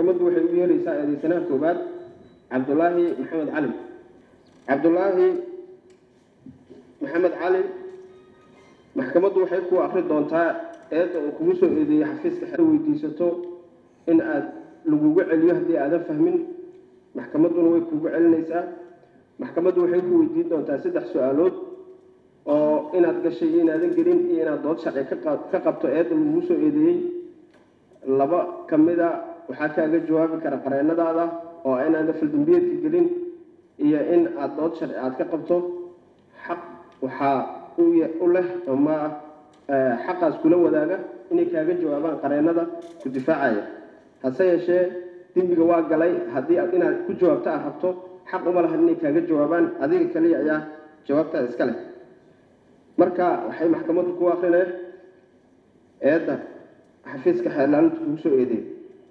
maxkamaddu waxay u yeeraysaa eedeysanaha koowaad cabdulaahi maxamed cali cabdulaahi maxamed cali maxkamaddu waxay ku akri doontaa eedda uu kugu soo eedeeyey xafiiska xeer weydiisato in aad lagugu celiyo haddii aadan fahmin maxkamadduna way kugu celinaysaa maxkamaddu waxay ku weydiin doontaa saddex su-aalood oo inaad gashay iyo inaadan gelin iyo inaad dood sharci ka qa- ka qabto eedda lagugu soo eedeeyey laba ka mida waxaa kaaga jawaabi kara qareennadaada oo inaadan faldambiyeedka gelin iyo in aad dood sharci aad ka qabto xaq waxaa u ya- u leh ama eh, xaqaas kula wadaaga inay kaaga jawaabaan qareennada ku difaacaya hase yeeshee dembiga waa galay haddii aad inaad ku jawaabto aad rabto xaq uma lahan inay kaaga jawaabaan adiga kaliya ayaa jawaabtaada iska leh marka waxay maxkamaddu ku akrineen eedda xafiiska xeerlaalinta kugu soo eedeeyey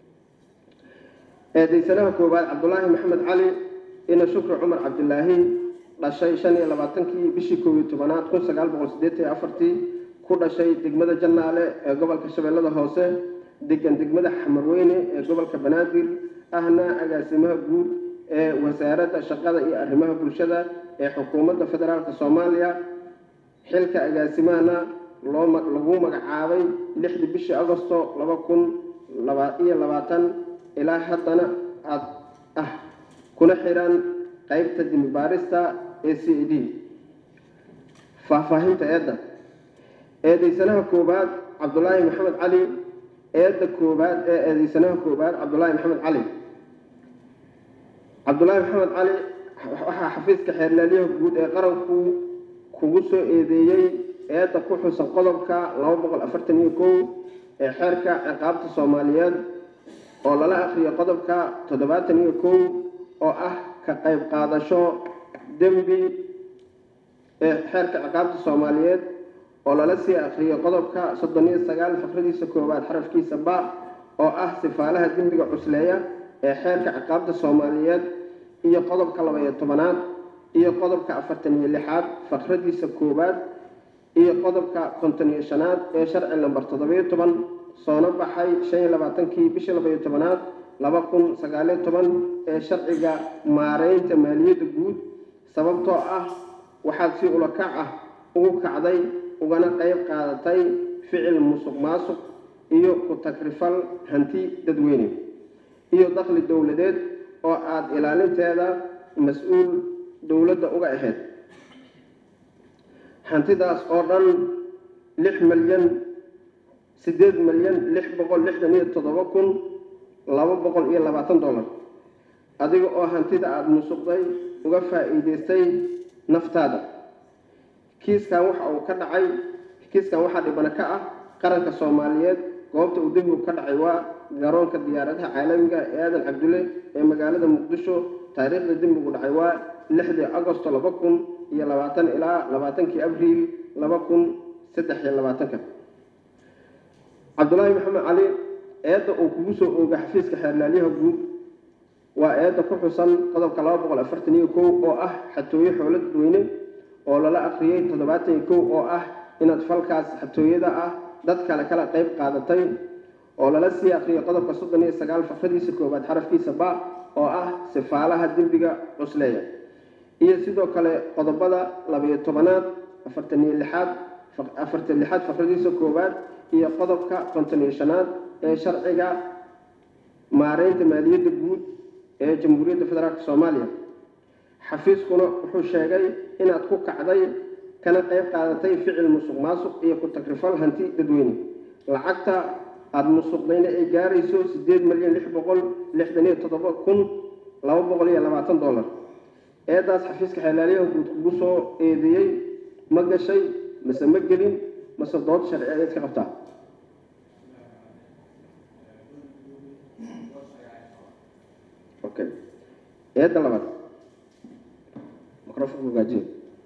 eedeysanaha koowaad cabdulaahi maxamed cali ina shukri cumar cabdilaahi dhashay shan iyo labaatankii bishii koob iyo tobanaad kun sagaal boqol siddeetan iyo afartii ku dhashay degmada jannaale ee gobolka shabeellada hoose degan degmada xamarweyne ee gobolka banaadir ahna agaasimaha guud ee wasaaradda shaqada iyo arrimaha bulshada ee xukuumadda federaalka soomaaliya xilka agaasimahana loo ma- lagu magacaabay lixdii bishii agosto laba kun laba iyo labaatan ilaa haddana aad ah kuna xiran qeybta dimibaarista ee c e d faahfaahinta eedda eedeysanaha koowaad cabdulaahi maxamed cali eedda koowaad ee eedeysanaha koowaad cabdulaahi maxamed cali cabdulaahi maxamed cali waxaa xafiiska xeerlaaliyaha guud ee qaranku kugu soo eedeeyey eedda ku xusan qodobka laba boqol afartan iyo kow ee xeerka ciqaabta soomaaliyeed oo lala akhriyo qodobka toddobaatan iyo kow oo ah ka qayb qaadasho dembi ee xeerka ciqaabta soomaaliyeed oo lala sii akhriyo qodobka soddon iyo sagaal fakradiisa koowaad xarafkiisa ba oo ah sifaalaha dembiga cusleeya ee xeerka ciqaabta soomaaliyeed iyo qodobka laba iyo tobanaad iyo qodobka afartan iyo lixaad fakradiisa koowaad iyo qodobka konton iyo shanaad ee sharci lambar toddobiyo toban soona baxay shan iyo labaatankii bishii laba iyo tobanaad laba kun sagaaliyo toban ee sharciga maareynta maaliyadda guud sababtoo ah waxaad si ulakac ah ugu kacday ugana qayb qaadatay ficil musuq maasuq iyo ku takrifal hanti dadweyne iyo dakhli dowladeed oo aada ilaalinteeda mas-uul dowladda uga ahayd hantidaas oo dhan lix milyan siddeed milyan lix boqol lixdan iyo toddoba kun laba boqol iyo labaatan dollar adiga oo hantida aada musuqday uga faa'iidaystay naftaada kiiskan waxa uu ka dhacay kiiskan waxaa dhibana ka ah qaranka soomaaliyeed goobta uu dembigu ka dhacay waa garoonka diyaaradaha caalamiga ee aadan cabdulle ee magaalada muqdisho taariikhda dembigu dhacay waa lixdii agosto laba kun iyo labaatan ilaa labaatankii abriil laba kun saddex iyo labaatanka cabdulaahi maxamed cali eedda uu kugu soo ooga xafiiska xeerlaalyaha guud waa eedda ku xusan qodobka laba boqol afartan iyo kow oo ah xatooyo xoolo dadweyne oo lala akhriyey toddobaatan iyo kow oo ah inaad falkaas xatooyada ah dad kale kala qayb qaadatay oo lala sii akhriyey qodobka soddon iyo sagaal fakradiisa koowaad xarafkiisa ba oo ah sifaalaha dembiga cusleeya iyo sidoo kale qodobada labayo tobanaad afartan iyo lixaad afartan lixaad fakradiisa koowaad iyo qodobka konton iyo shanaad ee sharciga maareynta maaliyadda guud ee jamhuuriyadda federaalk soomaaliya xafiiskuna wuxuu sheegay inaad ku kacday kana qayb qaadatay ficil musuq maasuq iyo ku takrifal hanti dadweyne lacagta aada musuqdayna ay gaarayso siddeed milyan lix boqol lixdan iyo toddoba kun laba boqol iyo labaatan dollar eedaas xafiiska xeelaalyaha guud kugu soo eedeeyey ma gashay mase ma gelin mase dood sharci ayaad ka qabtaa okay eedda labaad microphone hagaajiyo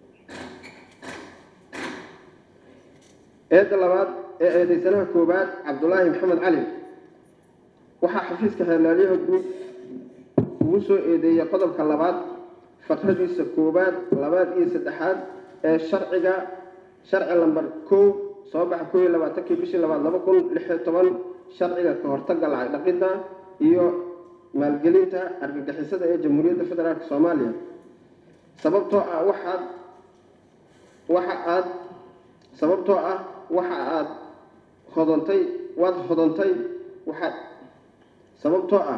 eedda labaad ee eedeysanaha koowaad cabdulaahi maxamed cali waxaa xafiiska xeelaalyaha guud ugu soo eedeeyey qodobka labaad fakradiisa koowaad labaad iyo saddexaad ee sharciga sharci lambar kow soo baxa kow iyo labaatankii bishii labaad laba kun lix iyo toban sharciga ka hortagga lacag dhaqidda iyo maalgelinta argagixisada ee jamhuuriyadda federaalk soomaaliya sababtoo ah waxaad waxa aad sababtoo ah waxa aad hodantay waad hodantay waxaad sababtoo ah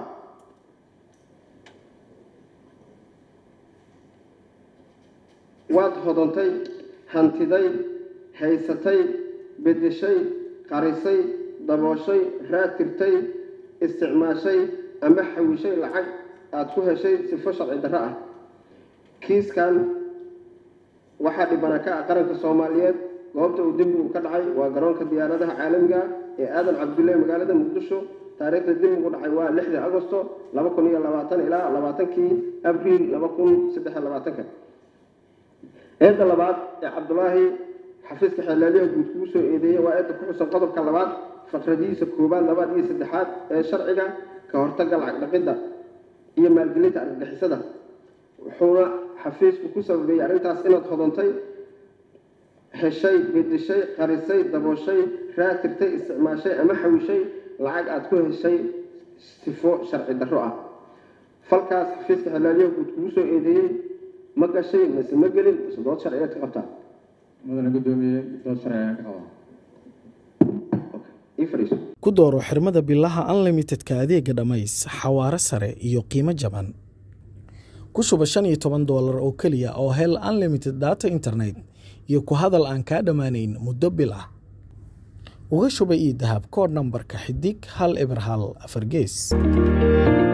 waad hodantay hantiday haysatay bedeshay qarisay dabooshay raadtirtay isticmaashay ama xawishay lacag aada ku heshay sifo sharci darro ah kiiskan waxaa dhibana ka ah qaranka soomaaliyeed goobta uu dembigu ka dhacay waa garoonka diyaaradaha caalamiga ee aadan cabdulle magaalada muqdisho taariikhda dembigu dhacay waa lixdii agosto laba kun iyo labaatan ilaa labaatankii abriil laba kun saddex iyo labaatanka eedda labaad ee cabdulaahi xafiiska xeelaalyaha guud kugu soo eedeeyey waa eedda ku xusan qodobka labaad faqradihiisa koowaad labaad iyo saddexaad ee sharciga ka hortagga lacag dhaqidda iyo maalgelinta argagixisada wuxuuna xafiisku ku sababeeyey arrintaas inaad hodantay heshay bedeshay qarisay dabooshay raatirtay isticmaashay ama xawishay lacag aada ku heshay sifo sharci darro ah falkaas xafiiska xeelaalyaha guud kugu soo eedeeyey ma gashay mise ma gelin mise dood sharciyeed ka qabtaa mudane gudoomiye dood sharci ayaan ka qabaa ii fadhiiso ku dooro xirmada bilaha unlimitedka adeega dhammays xawaare sare iyo qiimo jaban ku shuba shan iyo toban doolar oo keliya oo hel unlimited data internet iyo ku hadal aan kaa dhammaanayn muddo bil ah uga shuba ii dahab koodh nambarka xidig hal eber hal afar gees